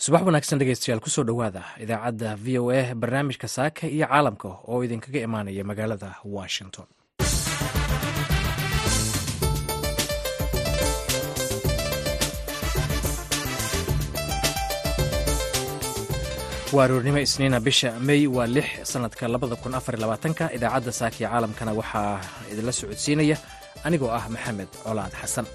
subax wanaagsan dhegeystayaal kusoo dhowaada idaacadda v o a barnaamijka saaka iyo caalamka oo idinkaga imaanaya magaalada washington waa aroornimo isniina bisha mey waa lix sanadka labada kun afar labaatanka idaacadda saaka iyo caalamkana waxaa idinla socodsiinaya anigoo ah maxamed colaad xasan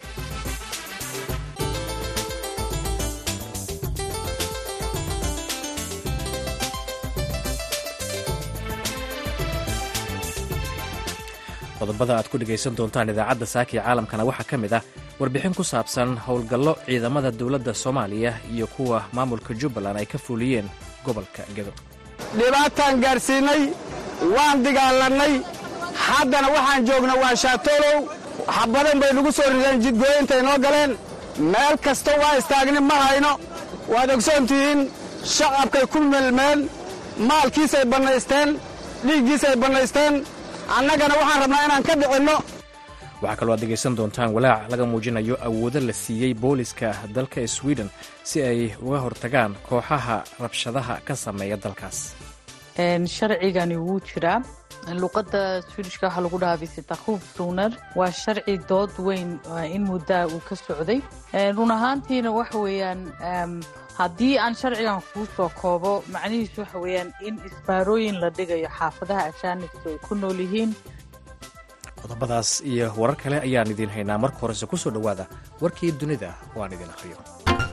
qodobada aad ku dhegaysan doontaan idaacadda saaka iyo caalamkana waxaa ka mid ah warbixin ku saabsan howlgallo ciidamada dowladda soomaaliya iyo kuwa maamulka jubbaland ay ka fuuliyeen gobolka gedo dhibaataan gaadhsiinnay waan dagaalannay haddana waxaan joogna waa shaatolow xabadan bay nagu soo rideen jidgooyintay noo galeen meel kasta waa istaagni ma hayno waad ogsoon tihiin shacabkay ku melmeen maalkiisay bannaysteen dhiiggiisay bannaysteen annagana waxaan rabnaa inaan ka dhicinno waxaa kaloo aad dhegaysan doontaan walaac laga muujinayo awoodo la siiyey booliska dalka sweden si ay uga hortagaan kooxaha rabshadaha ka sameeya dalkaas sharcigani wuu jiraa luqadda swidishka waxaa lagu dhahaa visitakhuf suner waa sharci dood weyn in muddaa uu ka socday run ahaantiina waxa weeyaan haddii aan sharcigan kuu soo koobo macnihiisu waxa weeyaan in isbaarooyin la dhigayo xaafadaha ashaanibku ay ku nool yihiin qodobadaas iyo warar kale ayaan idiin haynaa marka horese ku soo dhowaada warkii dunida oo aan idin akhriyo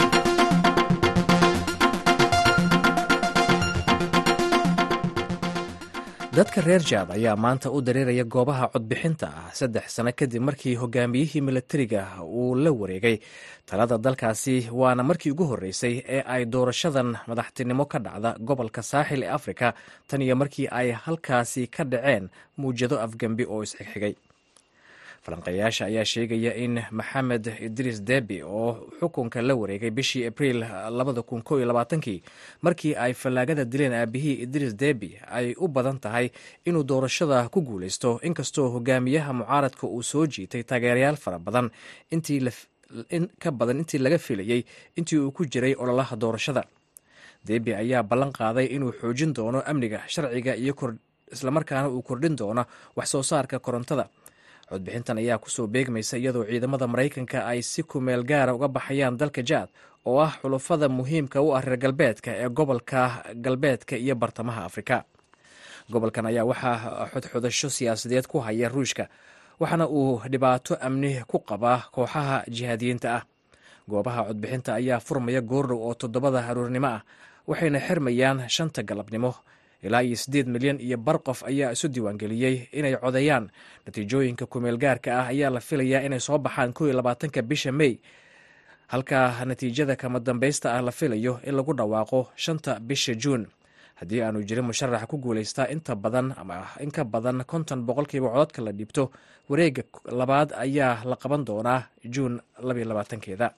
dadka reer jaad ayaa maanta u dareeraya goobaha codbixinta ah saddex sano kadib markii hogaamiyihii milatariga uu la wareegay talada dalkaasi waana markii ugu horreysay ee ay doorashadan madaxtinimo ka dhacda gobolka saaxil ee afrika tan iyo markii ay halkaasi ka dhaceen muwjado afgembi oo isxigxigay falanqeeyaasha ayaa sheegaya in maxamed idriis debi oo xukunka la wareegay bishii abriil kii markii ay fallaagada dileen aabihii idriis debi ay u badan tahay inuu doorashada ku guulaysto inkastoo hogaamiyaha mucaaradka uu soo jiitay taageerayaal fara badan in ka badan intii laga filayey intii uu ku jiray ololaha doorashada debi ayaa ballan qaaday inuu xoojin doono amniga sharciga iyo islamarkaana uu kordhin doono wax soo saarka korontada codbixintan ayaa kusoo beegmaysa iyadoo ciidamada maraykanka ay si kumeel gaara uga baxayaan dalka jaad oo ah xulufada muhiimka u ah reer galbeedka ee gobolka galbeedka iyo bartamaha afrika gobolkan ayaa waxaa xodxodasho siyaasadeed ku haya ruushka waxaana uu dhibaato amni ku qabaa kooxaha jihaadiyiinta ah goobaha codbixinta ayaa furmaya goordhow oo toddobada haruurnimo ah waxayna xirmayaan shanta galabnimo ilaa iyo siddeed milyan iyo bar qof ayaa isu diiwaangeliyey inay codeeyaan natiijooyinka kumeel gaarka ah ayaa la filayaa inay soo baxaan kow iyo labaatanka bisha mey halka natiijada kama dambaysta ah la filayo in lagu dhawaaqo shanta bisha juun haddii aanu jirin musharax ku guulaystaa inta badan ama in ka badan konton boqolkiiba cododka la dhiibto wareega labaad ayaa la qaban doonaa juun labaiyo labaatankeeda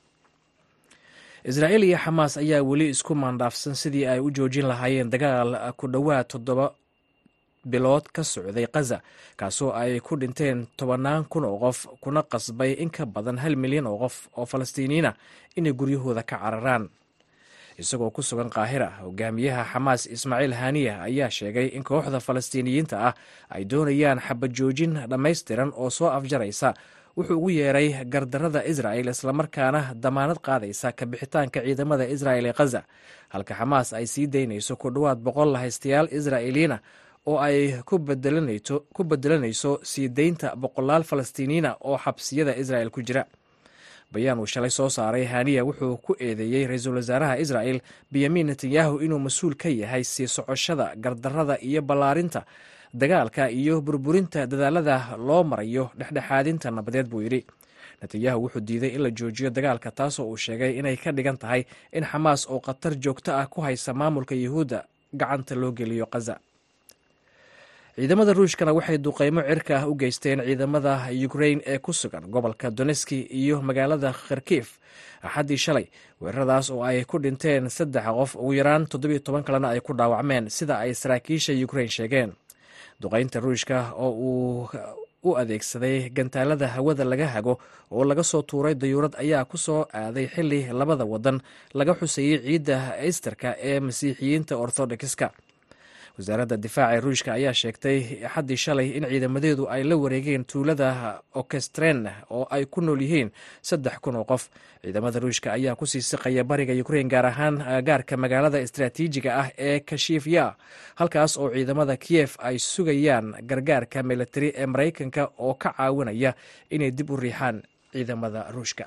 israa'iil iyo xamaas ayaa weli isku maandhaafsan sidii ay u joojin lahaayeen dagaal ku dhowaad toddoba bilood ka socday khaza kaasoo ay ku dhinteen tobannaan kun oo qof kuna qasbay in ka badan hal milyan oo qof oo falastiiniyiina inay guryahooda ka cararaan isagoo ku sugan qaahira hogaamiyaha xamaas ismaaciil haniya ayaa sheegay in kooxda falastiiniyiinta ah ay doonayaan xabad joojin dhammaystiran oo soo afjaraysa wuxuu ugu yeeray gardarada israa'el islamarkaana damaanad qaadaysa kabixitaanka ciidamada israa'el ee khaza halka xamaas ay sii daynayso ku dhowaad boqol haystayaal israa'iiliyiina oo ay ku bedelanayso sii deynta boqolaal falastiiniyiina oo xabsiyada israa'el ku jira bayaan uu shalay soo saaray haniya wuxuu ku eedeeyey ra-iisul wasaaraha israa'el benyamin netanyahu inuu mas-uul ka yahay sii socoshada gardarada iyo ballaarinta dagaalka iyo burburinta dadaalada loo marayo dhexdhexaadinta nabadeed buu yidhi netanyahu wuxuu diiday in la joojiyo dagaalka taasoo uu sheegay inay ka dhigan tahay in xamaas oo khatar joogto ah ku haysa maamulka yuhuudda gacanta loo geliyo khaza ciidamada ruushkana waxay duqeymo cirka ah u geysteen ciidamada ukrain ee ku sugan gobolka doneski iyo magaalada kharkif axaddii shalay weeraradaas oo ay ku dhinteen saddex qof ugu yaraan toddobiyo toban kalena ay ku dhaawacmeen sida ay saraakiisha ukrain sheegeen duqeynta ruushka oo uu u adeegsaday gantaalada hawada laga hago oo laga soo tuuray dayuurad ayaa ku soo aaday xili labada wadan laga xusayey ciidda easterka ee masiixiyiinta orthodoxiska wasaaradda difaaca ee ruushka ayaa sheegtay xaddii shalay in ciidamadeedu ay la wareegeen tuulada okestren oo ay ku nool yihiin saddex kun oo qof ciidamada ruushka ayaa kusii siqaya bariga ukrein gaar ahaan gaarka magaalada istraatiijiga ah ee kashifya halkaas oo ciidamada kiyef ay sugayaan gargaarka militari ee maraykanka oo ka caawinaya inay dib u riixaan ciidamada ruushka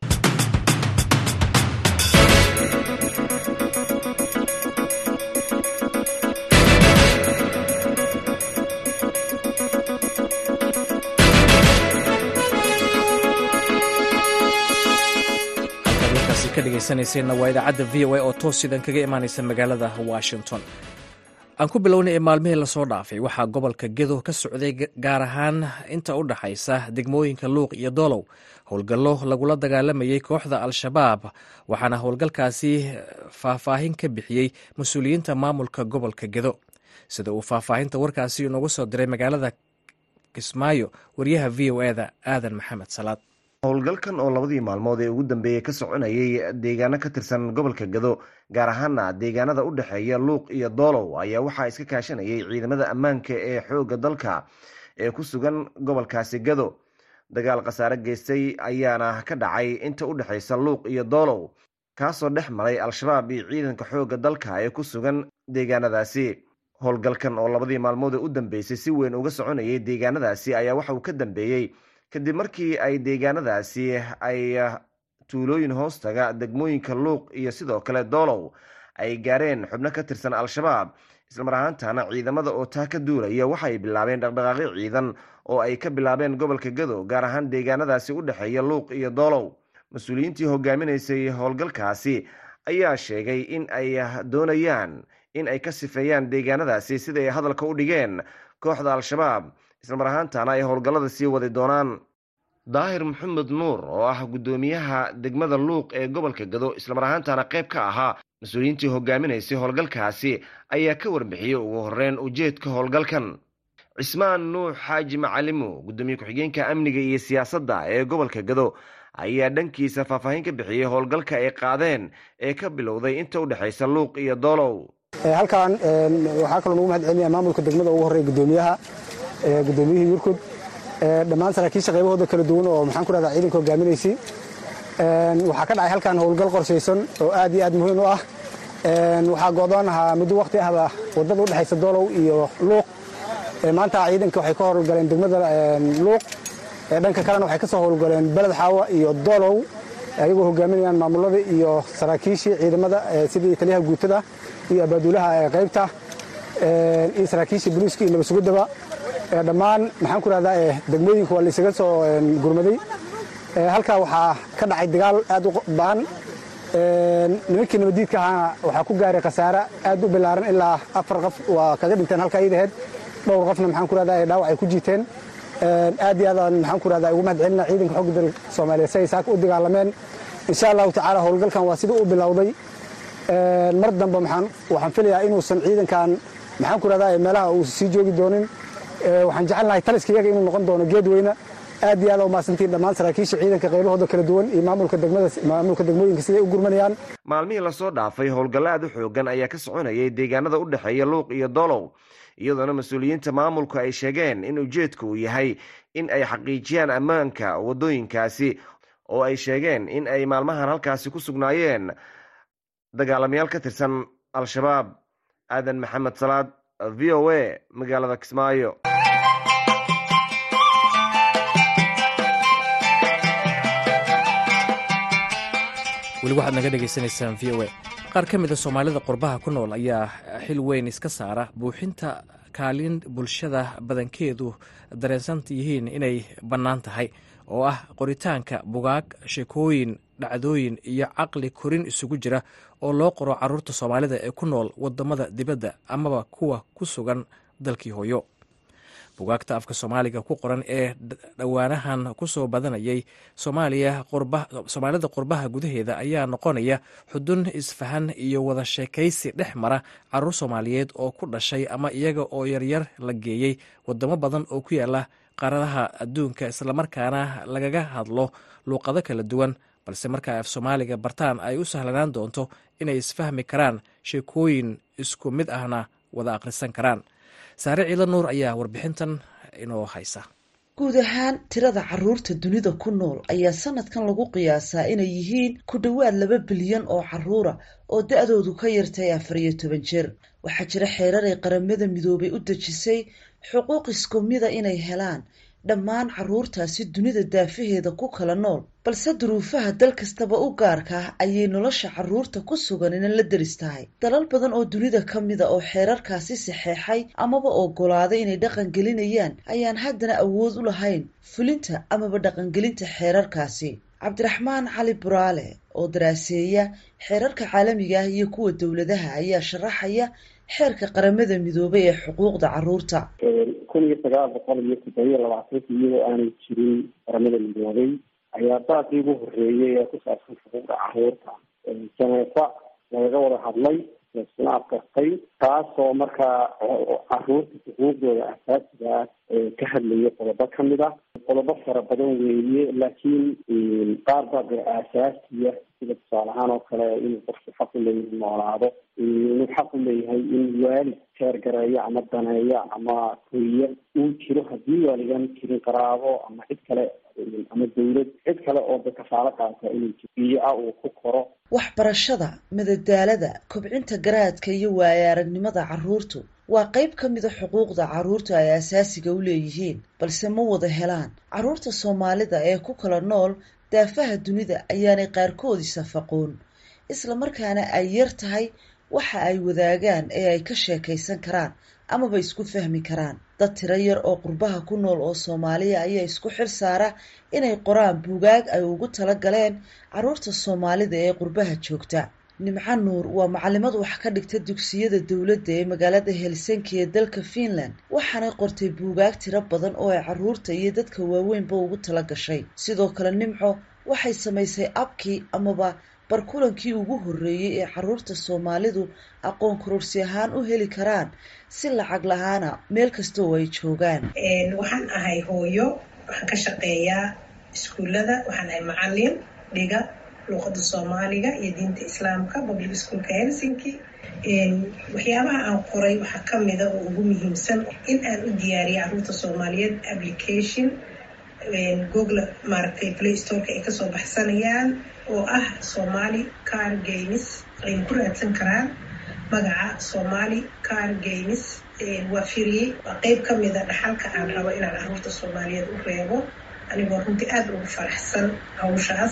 dhegeysanayseenna waa idaacadda v o a oo toos sidan kaga imaanaysa magaalada washington aan ku bilownay ee maalmihii lasoo dhaafay waxaa gobolka gedo ka socday gaar ahaan inta u dhaxaysa degmooyinka luuq iyo doolow howlgallo lagula dagaalamayey kooxda al-shabaab waxaana howlgalkaasi faahfaahin ka bixiyey mas-uuliyiinta maamulka gobolka gedo sida uu faahfaahinta warkaasi inoogu soo diray magaalada kismaayo wariyaha v o eda aadan maxamed salaad howlgalkan oo labadii maalmood ee ugu dambeeyey ka soconayay deegaano ka tirsan gobolka gado gaar ahaana deegaanada u dhexeeya luuq iyo doolow ayaa waxaa iska kaashanayay ciidamada ammaanka ee xoogga dalka ee ku sugan gobolkaasi gado dagaal khasaare geystay ayaana ka dhacay inta u dhexaysa luuq iyo doolow kaasoo dhex maray al-shabaab iyo ciidanka xoogga dalka ee ku sugan deegaanadaasi howlgalkan oo labadii maalmood ee u dambeysay si weyn uga soconayay deegaanadaasi ayaa waxa uu ka dambeeyey kadib markii ay deegaanadaasi ay tuulooyin hoostaga degmooyinka luuq iyo sidoo kale doolow ay gaareen xubno ka tirsan al-shabaab islamar ahaantana ciidamada oo taa ka duulaya waxaay bilaabeen dhaqdhaqaaqyo ciidan oo ay ka bilaabeen gobolka gado gaar ahaan deegaanadaasi u dhexeeya luuq iyo doolow mas-uuliyiintii hogaaminaysay howlgalkaasi ayaa sheegay in ay doonayaan in ay ka sifeeyaan deegaanadaasi sida ay hadalka u dhigeen kooxda al-shabaab islamar ahaantana ay howlgallada sii wadi doonaan daahir maxamed nuur oo ah guddoomiyaha degmada luuq ee gobolka gado islamar ahaantana qayb ka ahaa mas-uuliyiintii hogaaminaysay howlgalkaasi ayaa ka warbixiyey ugu horeyn ujeedka howlgalkan cismaan nuux xaaji macalimo guddoomiye ku-xigeenka amniga iyo siyaasadda ee gobolka gado ayaa dhankiisa faahfaahin ka bixiyey howlgalka ay qaadeen ee ka bilowday inta u dhexaysa luuq iyo doolow halkan waxaa kaloo nagu mahad celinaya maamulka degmada ugu horreeya guddoomiyaha guddoomiyihii yurkud dhammaan saraakiisha qaybahooda kala duwan oo maxaan ku rahdaa ciidanka hogaaminaysay waxaa ka dhacay halkan howlgal qorshaysan oo aad iyo aad muhiim u ah waxaa go'doon ahaa muddo waqti ahba waddada u dhexaysa doolow iyo luuq maanta ciidanka waxay ka howlgaleen degmada luuq dhanka kalena waxay ka soo howlgaleen beled xaawa iyo doolow ayagoo hogaaminayaan maamulada iyo saraakiishii ciidamada sidii taliyaha guutada iyo abaaduulaha qaybta iyo saraakiishii boliiska iyo nabadsuguddaba dhammaan maxaan ku rahdaa degmooyinka waa laysaga soo gurmaday halkaa waxaa ka dhacay dagaal aad u ba'an nimankii nabaddiidka ahaana waxaa ku gaaray khasaare aad u bilaaran ilaa afar qof waa kaga dhinteen halkaa iidaheed dhowr qofna maxaan ku rahdaa dhaawac ay ku jiiteen aad iyo aadaan maxaan ku rahdaa ugu mahad celina ciidanka xogga dalka soomaaliyeed si ay saaka u dagaalameen insha allahu tacaala howlgalkan waa sidii u bilowday mar dambe waxaan filayaa inuusan ciidankan maxaan ku rahdaa meelaha uu sii joogi doonin waxaan jecelnahay taliska iyaga inuu noqon doono geed weyne aad iyo aad u mahadsantiin dhammaan saraakiisha ciidanka qaybahooda kala duwan iyo maamulka degmada maamulka degmooyinka siday u gurmanayaan maalmihii lasoo dhaafay howlgallo aad u xoogan ayaa ka soconayay deegaanada u dhexeeya luuq iyo doolow iyadoona mas-uuliyiinta maamulku ay sheegeen in ujeedka uu yahay in ay xaqiijiyaan ammaanka waddooyinkaasi oo ay sheegeen in ay maalmahan halkaasi ku sugnaayeen dagaalamayaal ka tirsan al-shabaab aadan maxamed salaad v o a magaalada kismaayo weli waxaad naga dhegaysanaysaan v o a qaar ka mid a soomaalida qurbaha ku nool ayaa xil weyn iska saara buuxinta kaalin bulshada badankeedu dareensan yihiin inay bannaan tahay oo ah qoritaanka bugaag sheekooyin dhacdooyin iyo caqli korin isugu jira oo loo qoro caruurta soomaalida ee ku nool wadamada dibadda amaba kuwa ku sugan dalkii hooyo bugaagta afka soomaaliga ku qoran ee dhowaanahan ku soo badanayay soomaalida qurbaha gudaheeda ayaa noqonaya xudun isfahan iyo wada sheekaysi dhex mara caruur soomaaliyeed oo ku dhashay ama iyaga oo yaryar la geeyey wadamo badan oo ku yaala qaaradaha adduunka islamarkaana lagaga hadlo luuqado kala duwan balse marka af soomaaliga bartaan ay u sahlanaan doonto inay isfahmi karaan sheekooyin isku mid ahna wada akhrisan karaan saare ciilo nuur ayaa warbixintan inoo haysa guud ahaan tirada caruurta dunida ku nool ayaa sanadkan lagu qiyaasaa inay yihiin ku dhowaad laba bilyan oo caruura oo da-doodu ka yartay afar iyo toban jeer waxaa jira xeerar ay qaramada midoobay u dejisay xuquuq isku mida inay helaan dhammaan caruurtaasi dunida daafaheeda ku kala nool balse duruufaha dal kastaba u gaarka ah ayay nolosha caruurta ku sugan ina la deris tahay dalal badan oo dunida ka mida oo xeerarkaasi saxeexay amaba ogolaaday inay dhaqan gelinayaan ayaan haddana awood u lahayn fulinta amaba dhaqangelinta xeerarkaasi cabdiraxmaan cali buraale oo daraaseeya xeerarka caalamiga ah iyo kuwa dowladaha ayaa sharaxaya xeerka qaramada midoobay ee xuquuqda caruurta kun iyo sagaal boqol iyo toddobiyo labaatanka iyadoo aanay jirin qaramada midoobay ayaa daaqii ugu horeeyay ee ku saabsan xuquuqda caruurta janeefa lagaga wada hadlay laisuna afkartay taasoo markaa caruurta xuquuqdooda asaasiga ah ka hadlaya qodobo kamid ah qodobo fara badan weeye laakiin qaar baa dee aasaasiya sida tusaale ahaan oo kale inuu qofku xaq u leeyahay noolaado inuu xaq u leeyahay in waalid teergareeyo ama daneeyo ama koriya uu jiro haddii waaligaan jirin qaraabo ama cid kale ama dawlad cid kale oo da kafaalo qaata inuu jibiyo ah uu ku koro waxbarashada madadaalada kobcinta garaadka iyo waaya aragnimada caruurtu waa qayb ka mida xuquuqda caruurta ay asaasiga u leeyihiin balse ma wada helaan caruurta soomaalida ee ku kala nool daafaha dunida ayaanay qaarkood isafaqoon islamarkaana ay yar tahay waxa ay wadaagaan ee ay ka sheekaysan karaan amaba isku fahmi karaan dad tiro yar oo qurbaha ku nool oo soomaaliya ayaa isku xil saara inay qoraan buugaag ay ugu tala galeen caruurta soomaalida ee qurbaha joogta nimco nuur waa macalimad wax ka dhigta dugsiyada dowladda ee magaalada helsinki ee dalka finland waxaanay qortay buugaag tiro badan oo ay caruurta iyo dadka waaweynba ugu tala gashay sidoo kale nimco waxay samaysay abkii amaba barkulankii ugu horreeyey ee caruurta soomaalidu aqoon kororsi ahaan u heli karaan si lacag lahaana meel kasta oo ay joogaan waxaan ahay hooyo waxaan ka shaqeeyaa iskuullada waxaan ahay macalin dhiga luuqada soomaaliga iyo diinta islaamka public schoolka helsinki waxyaabaha aan qoray waxaa kamida oo ugu muhiimsan in aan u diyaariya caruurta soomaaliyeed application google maaragtay play storeka ay kasoo baxsanayaan oo ah somali car games ay ku raadsan karaan magaca somali car games waa firiyey waa qeyb kamida dhaxalka aan rabo inaan caruurta soomaaliyeed u reebo anigoo runtii aada ugu faraxsan hawshaas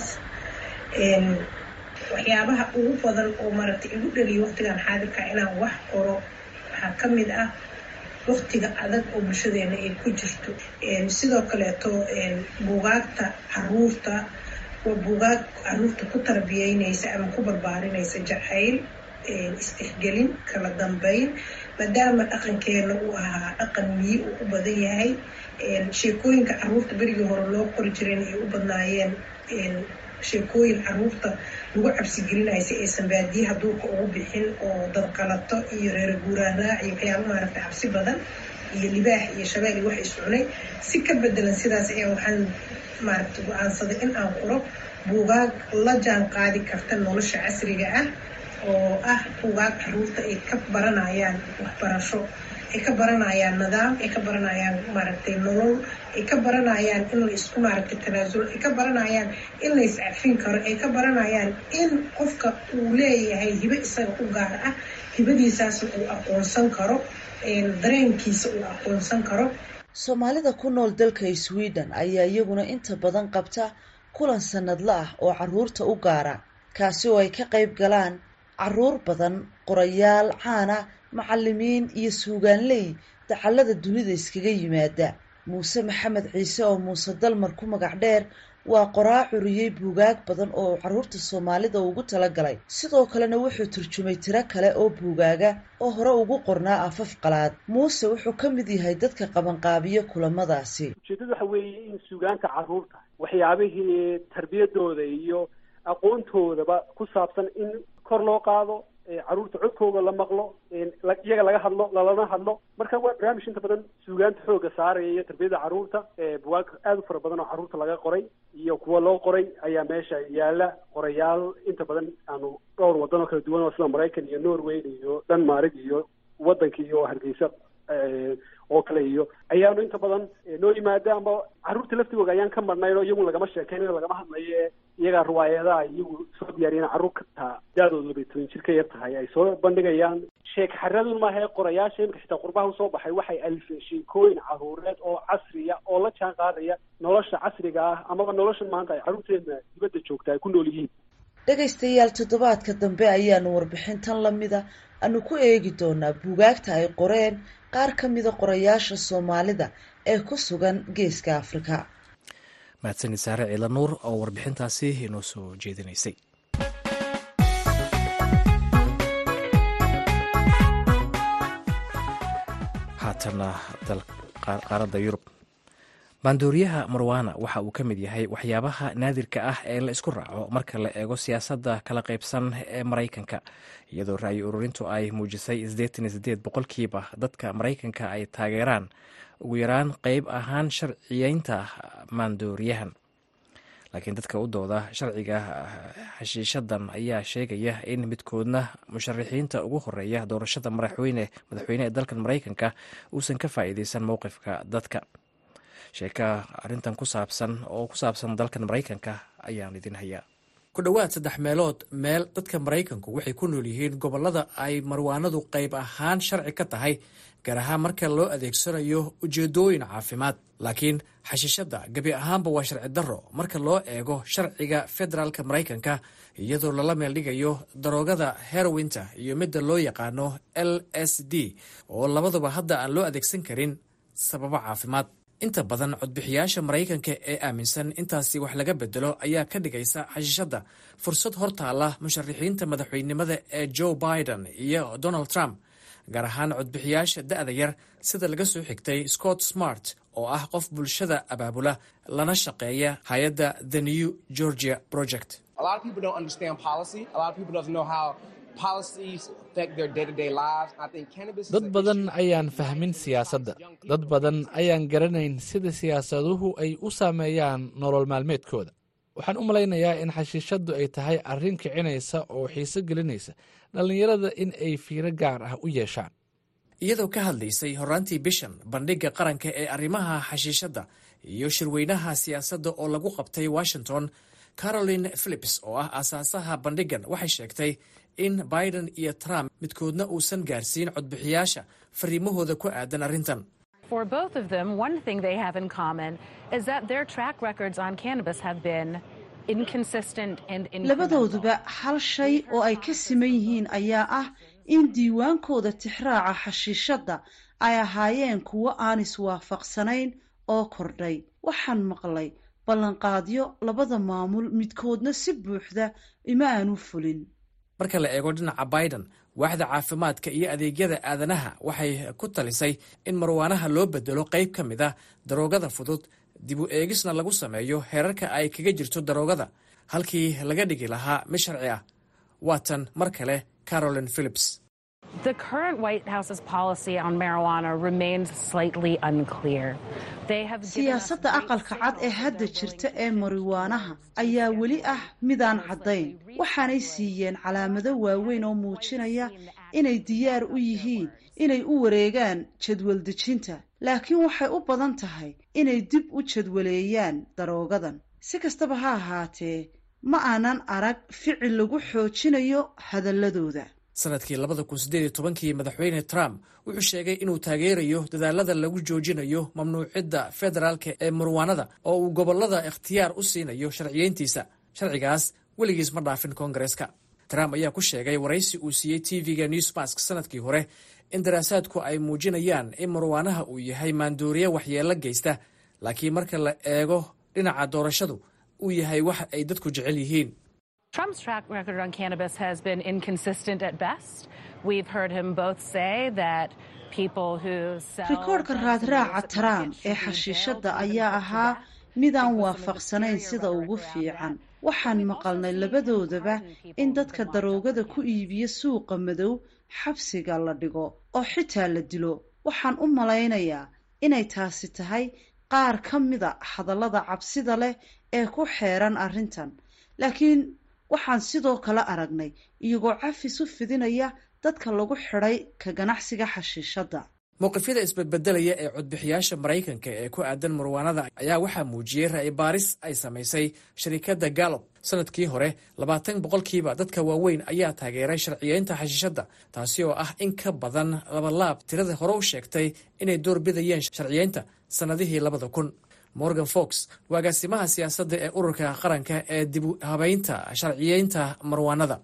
waxyaabaha ugu badan oo maaragtay igu dhaliyo waqtigan xaadirka inaan wax qoro waxaa ka mid ah waqtiga adag oo bulshadeena ay ku jirto sidoo kaleeto buugaagta caruurta waa buugaag caruurta ku tarbiyeynaysa ama ku barbaarinaysa jacayl istixgelin kala dambeyn maadaama dhaqankeena uu ahaa dhaqan miyi uu u badan yahay sheekooyinka caruurta berigii hore loo qori jireen ay u badnaayeen sheekooyin caruurta lagu cabsigelinayo si aysan baadiyaha duurka ugu bixin oo dadqalato iyo reero guuraan raac iyo waxyaaba maaragtay cabsi badan iyo libaax iyo shabeel iyo wax iscunay si ka bedelan sidaas ayaa waxaan maaragtay go-aansaday in aan qoro buugaag la jaan qaadi karta nolosha casriga ah oo ah buugaag caruurta ay ka baranayaan waxbarasho ay ka baranayaan nidaam ay ka baranayaan maaragtay nolol ay ka baranayaan in la isku maaragtay tanaasulo ay ka baranayaan in la iscafin karo ay ka baranayaan in qofka uu leeyahay hibe isaga u gaar ah hibadiisaasna uu aqoonsan karo dareenkiisa uu aqoonsan karo soomaalida ku nool dalka sweden ayaa iyaguna inta badan qabta kulan sanadla ah oo caruurta u gaara kaasi oo ay ka qayb galaan caruur badan qorayaal caana macalimiin iyo suugaanley dacallada dunida iskaga yimaada muuse maxamed ciise oo muuse dalmar ku magac dheer waa qoraa curiyey buugaag badan oo caruurta soomaalida ugu talagalay sidoo kalena wuxuu turjumay tiro kale oo buugaaga oo hore ugu qornaa afaf qalaad muuse wuxuu ka mid yahay dadka qabanqaabiya kulamadaasi ujeedadu waxa weeye in suugaanta caruurta waxyaabihii tarbiyadooda iyo aqoontoodaba ku saabsan in kor loo qaado caruurta codkooda la maqlo iyaga laga hadlo lalana hadlo marka waa barnaamij inta badan suugaanta xooga saaraya iyo tarbiyada caruurta buwaag aada u fara badan oo caruurta laga qoray iyo kuwa loo qoray ayaa meesha yaala qorayaal inta badan aanu dhowr wadan oo kala duwan oo sida maraykan iyo norway iyo denmark iyo waddanka iyo hargeysa oo kale iyo ayaanu inta badan noo yimaada amba carruurta laftigooda ayaan ka marnayn oo iyagu lagama sheekeynayo lagama hadlayo ee iyagaa riwaayadaha iyagu soo diyaariyeen carruur kataa da-dooda labay toban jir ka yar tahay ay soo bandhigayaan sheek xaradun maaha ee qorayaasha imika xitaa qurbaha usoo baxay waxay alifeen sheekooyin caruureed oo casriya oo la jaan qaadaya nolosha casriga ah amaba nolosha maanta ay carruurteena dibadda joogta ay ku nool yihiin dhegaystayaal toddobaadka dambe ayaanu warbixintan lamida aanu ku eegi doonaa buugaagta ay qoreen qaar ka mida qorayaasha soomaalida ee ku sugan geeska afrika mahadsanid saare ciila nuur oo warbixintaasi inoo soo jeedinaysay haatana qaaradda yurub maandooriyaha marwana waxa uu ka mid yahay waxyaabaha naadirka ah ee la isku raaco marka la eego siyaasadda kala qaybsan ee maraykanka iyadoo ra'yi ururintu ay muujisay boqolkiiba dadka maraykanka ay taageeraan ugu yaraan qeyb ahaan sharciyeynta maandooriyahan laakiin dadka u dooda sharciga xashiishadan ayaa sheegaya in midkoodna musharaxiinta ugu horeeya doorashada madaxweyne madaxweyne ee dalkan maraykanka uusan ka faa'iideysan mowqifka dadka sheeka arrintan ku saabsan oo ku saabsan dalkan maraykanka ayaan idin hayaa ku dhowaad saddex meelood meel dadka maraykanku waxay ku nool yihiin gobollada ay marwaanadu qayb ahaan sharci ka tahay gaar ahaan marka loo adeegsanayo ujeedooyin caafimaad laakiin xashiishadda gebi ahaanba waa sharci darro marka loo eego sharciga federaalka maraykanka iyadoo lala meeldhigayo daroogada herowinta iyo midda loo yaqaano l s d oo labaduba hadda aan loo adeegsan karin sababo caafimaad inta badan codbixiyaasha maraykanka ee aaminsan intaasi wax laga bedelo ayaa ka dhigaysa xashiishadda fursad hortaala musharaxiinta madaxweynenimada ee joe biden iyo donald trump gaar ahaan codbixiyaasha da'da yar sida laga soo xigtay scott smart oo ah qof bulshada abaabula lana shaqeeya hay-adda the new georgia project dad badan ayaan fahmin siyaasadda dad badan ayaan garanayn sida siyaasaduhu ay u saameeyaan nolol maalmeedkooda waxaan u malaynayaa in xashiishaddu ay tahay arrin kicinaysa oo xiiso gelinaysa dhallinyarada in ay fiiro gaar ah u yeeshaan iyadoo ka hadlaysay horaantii bishan bandhigga qaranka ee arrimaha xashiishadda iyo shirweynaha siyaasadda oo lagu qabtay washington caroline philips oo ah aasaasaha bandhiggan waxay sheegtay in biden iyo trump midkoodna uusan gaarsiin codbixiyaasha fariimahooda ku aadan arrintan labadooduba hal shay oo ay ka siman yihiin ayaa ah in diiwaankooda tixraaca xashiishadda ay ahaayeen kuwo aan iswaafaqsanayn oo kordhay waxaan maqlay ballanqaadyo labada maamul midkoodna si buuxda ima aanu fulin marka la eego dhinaca biden waaxda caafimaadka iyo adeegyada aadanaha waxay ku talisay in marwaanaha loo bedelo qayb ka mid ah daroogada fudud dib u eegisna lagu sameeyo heerarka ay kaga jirto daroogada halkii laga dhigi lahaa mid sharci ah waatan mar kale caroline philips siyaasadda aqalka cad ee hadda jirta ee mariwaanaha ayaa weli ah midaan caddayn waxaanay siiyeen calaamado waaweyn oo muujinaya inay diyaar u yihiin inay u wareegaan jadwal dejinta laakiin waxay u badan tahay inay dib u jadwaleeyaan daroogadan si kastaba ha ahaatee ma aanan arag ficil lagu xoojinayo hadalladooda sanadkii labada kun siddeed iyo tobankii madaxweyne trump wuxuu sheegay inuu taageerayo dadaalada lagu joojinayo mamnuucidda federaalka ee marwaanada oo uu gobollada ikhtiyaar u siinayo sharciyeyntiisa sharcigaas weligiis ma dhaafin koongareeska trump ayaa ku sheegay waraysi uu siiyey tv-ga newsmask sanadkii hore in daraasaadku ay muujinayaan in marwaanaha uu yahay maandooriye waxyeello geysta laakiin marka la eego dhinaca doorashadu uu yahay wax ay dadku jecel yihiin Trump's track record on cannabis has been inconsistent at best. We've heard him both say that people who sell rikoodhka raadraaca trump ee xashiishadda ayaa ahaa midaan waafaqsanayn sida ugu fiican waxaan maqalnay labadoodaba in dadka daroogada ku iibiya suuqa madow xabsiga la dhigo oo xitaa la dilo waxaan u malaynayaa inay taasi tahay qaar ka mida hadallada cabsida leh ee ku xeeran arrintan laakiin waxaan sidoo kale aragnay iyagoo cafis u fidinaya dadka lagu xidhay ka ganacsiga xashiishadda mowqifyada isbedbedelaya ee codbixiyaasha maraykanka ee ku aadan marwaanada ayaa waxaa muujiyey ra'yi baaris ay samaysay sharikadda gallob sanadkii hore labaatan boqolkiiba dadka waaweyn ayaa taageeray sharciyeynta xashiishadda taasi oo ah in ka badan labalaab tirada hore u sheegtay inay doorbidayeen sharciyeynta sannadihii labada kun morgan fox waa agaasimaha siyaasadda ee ururka qaranka ee dib u habeynta sharciyeynta marwaanada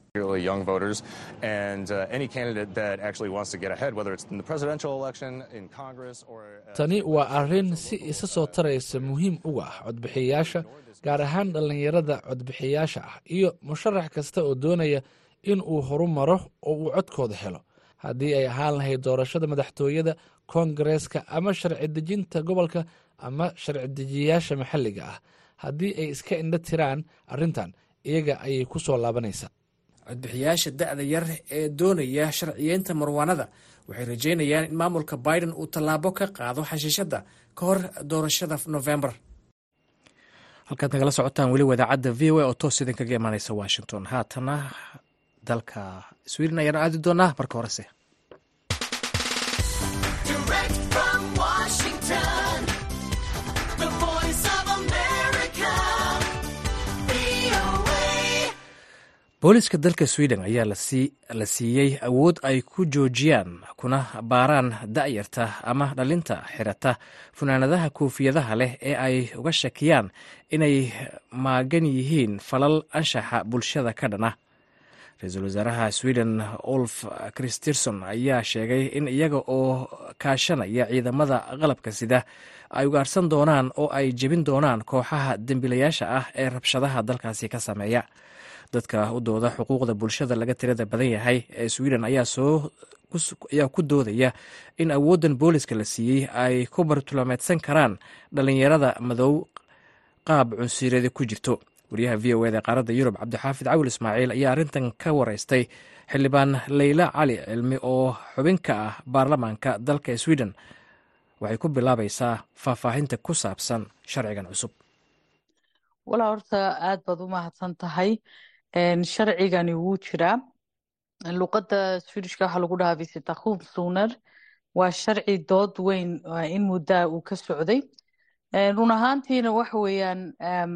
tani waa arrin si isa soo taraysa muhiim uga ah codbixiyayaasha gaar ahaan dhallinyarada codbixiyayaasha ah iyo musharax kasta oo doonaya in uu horumaro oo uu codkooda helo haddii ay ahaan lahayd doorashada madaxtooyada koongareeska ama sharci dejinta gobolka ama sharci dejiyayaasha maxalliga ah haddii ay iska indho tiraan arrintan iyaga ayay ku soo laabanaysaa codbixiyaasha da'da yar ee doonaya sharciyeynta marwaanada waxay rajeynayaan in maamulka biden uu tallaabo ka qaado xashiishadda ka hor doorashada novembar halkaad nagala socotaan weli wadaacadda v o a oo toos idinkaga imaaneysa washington haatana dalka sweden ayaan aadi doonaa marka horese booliska dalka sweden ayaa la siiyey awood ay ku joojiyaan kuna baaraan da'yarta ama dhalinta xirata funaanadaha koofiyadaha leh ee ay uga shakiyaan inay maagan yihiin falal anshaxa bulshada ka dhana ra-iisul wasaaraha sweden olf christerson ayaa sheegay in iyaga oo kaashanaya ciidamada qalabka sida ay ugaarsan doonaan oo ay jebin doonaan kooxaha dembiilayaasha ah ee rabshadaha dalkaasi ka sameeya dadka u dooda xuquuqda bulshada laga tirada badan yahay ee sweden ayaa ku doodaya in awooddan booliska la siiyey ay ku bartulaameedsan karaan dhalinyarada madow qaab cunsiirada ku jirto wariyaha v o eda ee qaaradda yurub cabdixaafid cawil ismaaciil ayaa arrintan ka wareystay xildhibaan leyla cali cilmi oo xubin ka ah baarlamaanka dalka sweden waxay ku bilaabaysaa faahfaahinta ku saabsan sharcigan cusub walaa horta aad baad u mahadsan tahay sharcigani wuu jiraa luqadda swedishka waxaa lagu dhahaa visitakhum suner waa sharci dood weyn in muddaa uu ka socday run ahaantiina waxa weeyaan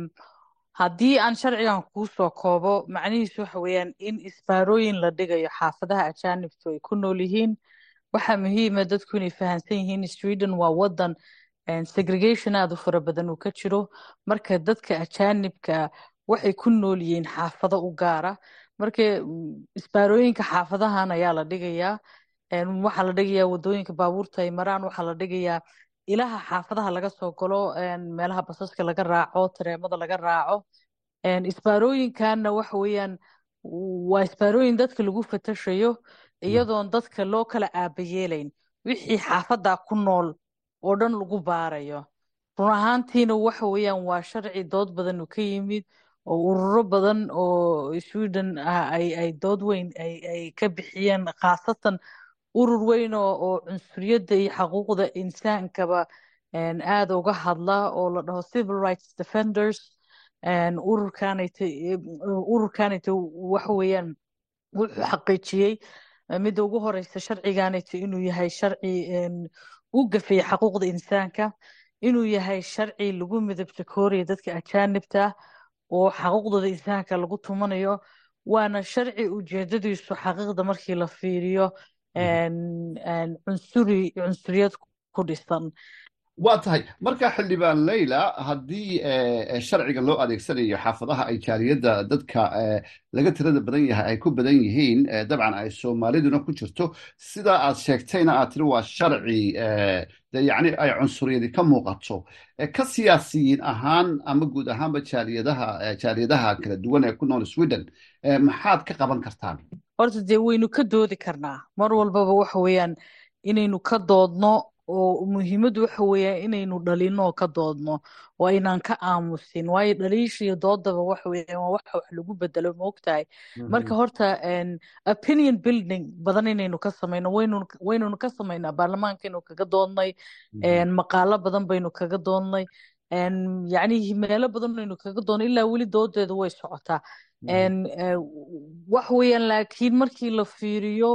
haddii aan sharcigan kuu soo koobo macnihiisu waxa weeyaan in isbaarooyin la dhigayo xaafadaha ajaanibtu ay ku nool yihiin waxaa muhiima dadku inay fahamsan yihiin sweden waa wadan segregation aad u fara badan uu ka jiro marka dadka ajaanibka waxay ku nool yihiin xaafado u gaara marka isbaarooyinka xaafadahan ayaa la dhigayaa waxaa la dhigayaa wadooyinka baabuurta ay maraan waxaa la dhigayaa ilaha xaafadaha laga soo galo meelaha basaska laga raaco tareemada laga raaco isbaarooyinkanna waxa weeyaan waa isbaarooyin dadka lagu fatashayo iyadoon dadka loo kala aabayeelayn wixii xaafaddaa ku nool oo dhan lagu baarayo run ahaantiina waxa weeyaan waa sharci dood badan uu ka yimid oo ururo badan oo sweden ah ay dood weyn ay ka bixiyeen khaasatan urur weyn oo cunsuriyadda iyo xaquuqda insaankaba aada uga hadla oo la dhaho civil rights defenders ururkanayta ururkanayta waxa weeyaan wuxuu xaqiijiyey midda ugu horeysa sharciganayta inuu yahay sharci u gafaya xaquuqda insaanka inuu yahay sharci lagu midabta kooraya dadka ajaanibta oo xaquuqdooda insaanka lagu tumanayo waana sharci ujeedadiisu xaqiiqda markii la fiiriyo cunsuri cunsuriyad ku dhisan waa tahay marka xildhibaan leyla haddii sharciga loo adeegsanayo xaafadaha ay jaaliyadda dadka laga tirada badan yahay ay ku badan yihiin dabcan ay soomaaliduna ku jirto sidaa aad sheegtayna aad tiri waa sharci yani ay cunsuriyadi ka muuqato ka siyaasiyiin ahaan ama guud ahaanba jaaliyadaha jaaliyadaha kala duwan ee ku nool sweden maxaad ka qaban kartaan horta dee waynu ka doodi karnaa mar walbaba waxa weeyaan inaynu ka doodno oo muhiimaddu waxa weeya inaynu dhalino oo ka doodno oo aynaan ka aamusin waayo dhaliisha iyo doodaba waxa weeyaan waa waxa wax lagu bedelo maogtahay marka horta opinion building badan inaynu ka samayno waynu waynunu ka samaynaa baarlamaankaynu kaga doodnay maqaalo badan baynu kaga doodnay yacni meelo badan aynu kaga doodnay ilaa weli doodeeda way socotaa wax weeyaan laakiin markii la fiiriyo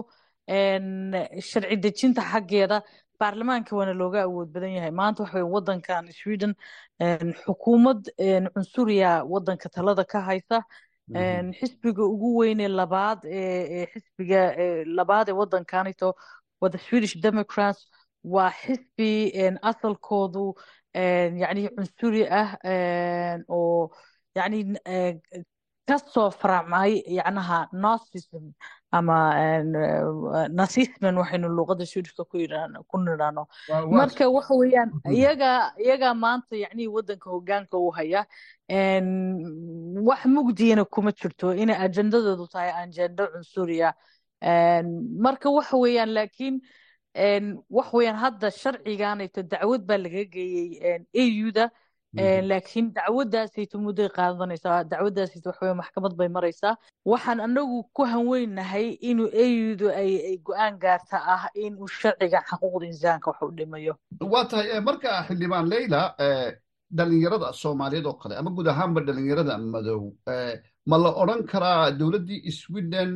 sharci dejinta xaggeeda baarlamaanka waana looga awood badan yahay maanta waxa weeye wadankan sweden xukuumad cunsuriya wadanka talada ka haysa xisbiga ugu weyne labaad ee xisbiga labaad ee wadankanito wada swedish democrats waa xisbi asalkoodu yacni cunsuri ah oo yacni kasoo faracmay yacnaha nazism ama nazisman waxaynu luuqada swedishka ku yidhaahno ku nidhaahno marka waxa weeyaan iyaga iyaga maanta yacni wadanka hogaanka u haya wax mugdiyana kuma jirto inay ajendadeedu tahay ajendo cunsuriya marka waxa weeyaan laakiin wax weeyaan hadda sharciganayto dacwad baa laga geeyey au-da laakiin dacwadaasayto mudday qaadanaysaa dacwadaasayto waxa weeye maxkamad bay maraysaa waxaan anagu ku hanweynahay inuu au-du ay go-aan gaarta ah inuu sharciga xuquuqda insaanka wax u dhimayo waa tahay marka xildhibaan leyla dhalinyarada soomaaliyeed oo kale ama guud ahaanba dhalinyarada madow ma la odran karaa dowladdii sweden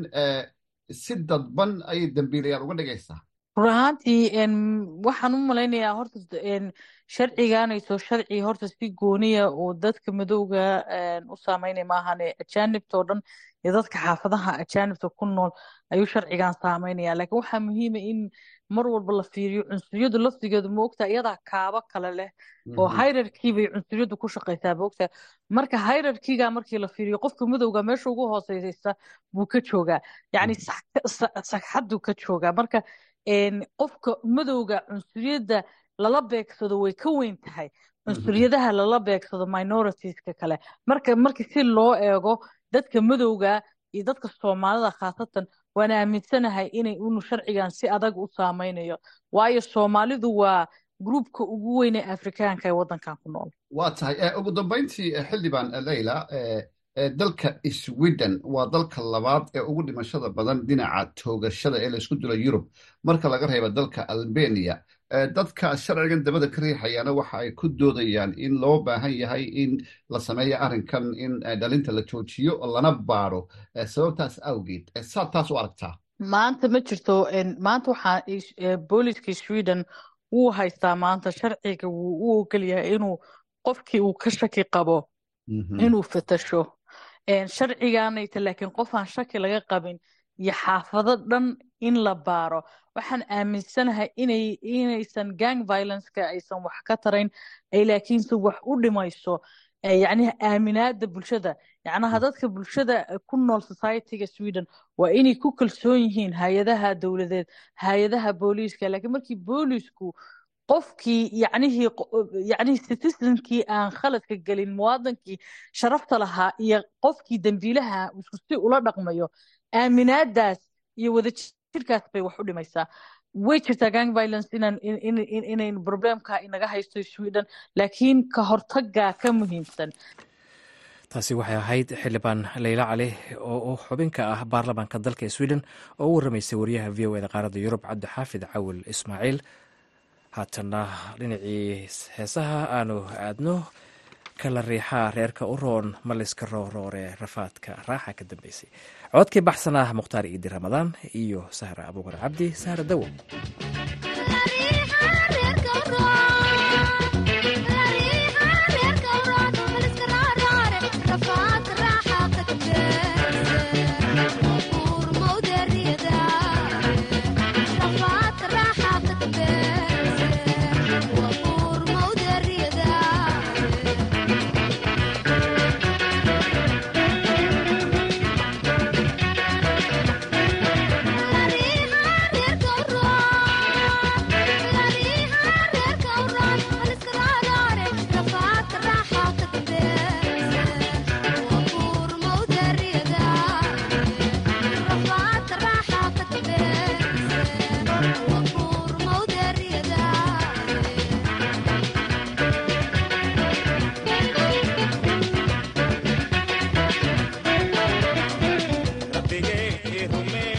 si dadban ayay dambiilayaal uga dhigaysaa run ahaantii waxaan u malaynayaa horta sharciganayso sharci horta si gooniya oo dadka madowga u saameynaya maahane ajaanibta oo dhan iyo dadka xaafadaha ajaanibta ku nool ayuu sharcigan saameynaya laakiin waxaa muhiima in mar walba la fiiriyo cunsuriyadu laftigeedu maogtaa iyadaa kaabo kale leh oo hayrarkii bay cunsuriyadu ku shaqaysaa maogtaa marka hayrarkiga markii la fiiriyo qofka madowga meesha ugu hooseysa buu ka joogaa yacni sagxaduu ka joogaa marka qofka madowga cunsuriyadda lala beegsado way ka weyn tahay cunsuriyadaha lala beegsado minoritiska kale marka markii si loo eego dadka madowga iyo dadka soomaalida khaasatan waan aaminsanahay inay unu sharcigan si adag u saameynayo waayo soomaalidu waa gruubka ugu weyn ee afrikaanka ee waddankan ku nool waa tahay ugu dambayntii xildhibaan leyla dalka sweden waa dalka labaad ee ugu dhimashada badan dhinaca toogashada ee laysku dilo yurub marka laga reeba dalka albania dadka sharcigan dabada ka riixayaana waxa ay ku doodayaan in loo baahan yahay in la sameeyo arrinkan in dhalinta la joojiyo lana baaro sababtaas awgeed saad taas u aragtaa maanta ma jirto maanta waxaa booliska sweden wuu haystaa maanta sharciga wuu u ogol yahay inuu qofkii uu ka shaki qabo inuu fatasho sharciganayta laakiin qof aan shaki laga qabin iyo xaafado dhan in la baaro waxaan aaminsanahay inay inaysan gang violenceka aysan wax ka tarayn ay laakiinse wax u dhimayso yacni aaminaada bulshada yacnaha dadka bulshada ku nool societyga sweden waa inay ku kalsoon yihiin hay-adaha dowladeed hay-adaha booliiska laakiin markii boolisku qofkii yacnihii yacnihii citizenkii aan khaladka gelin muwaadankii sharafta lahaa iyo qofkii dembiilaha isku si ula dhaqmayo aaminaadaas iyo wadajirkaas bay wax u dhimaysaa way jirtaa gang violence inaan inayn problemka inaga haysto sweden laakiin ka hortagaa ka muhiimsan taasi waxay ahayd xildhibaan leyla cali oo xubin ka ah baarlamaanka dalka sweden oo u waramaysay wariyaha v o eda qaaradda yurub cabdixaafid cawil ismaaciil haatanna dhinacii heesaha aanu aadno kala riixaa reerka u roon maliska rooroore rafaadka raaxa ka dambeysay codkii baxsan ah mukhtaar iidi ramadaan iyo sahra abuukar cabdi sahra dawo